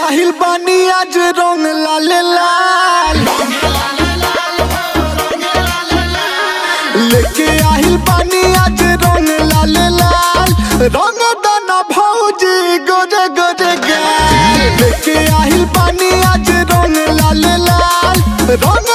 आहिल बानी आज रंग लाल लाल लेके आहिल बानी आज रंग लाल लाल रंग दाना भौजी गोरे गोरे गाल लेके आहिल बानी आज रंग लाल लाल रंग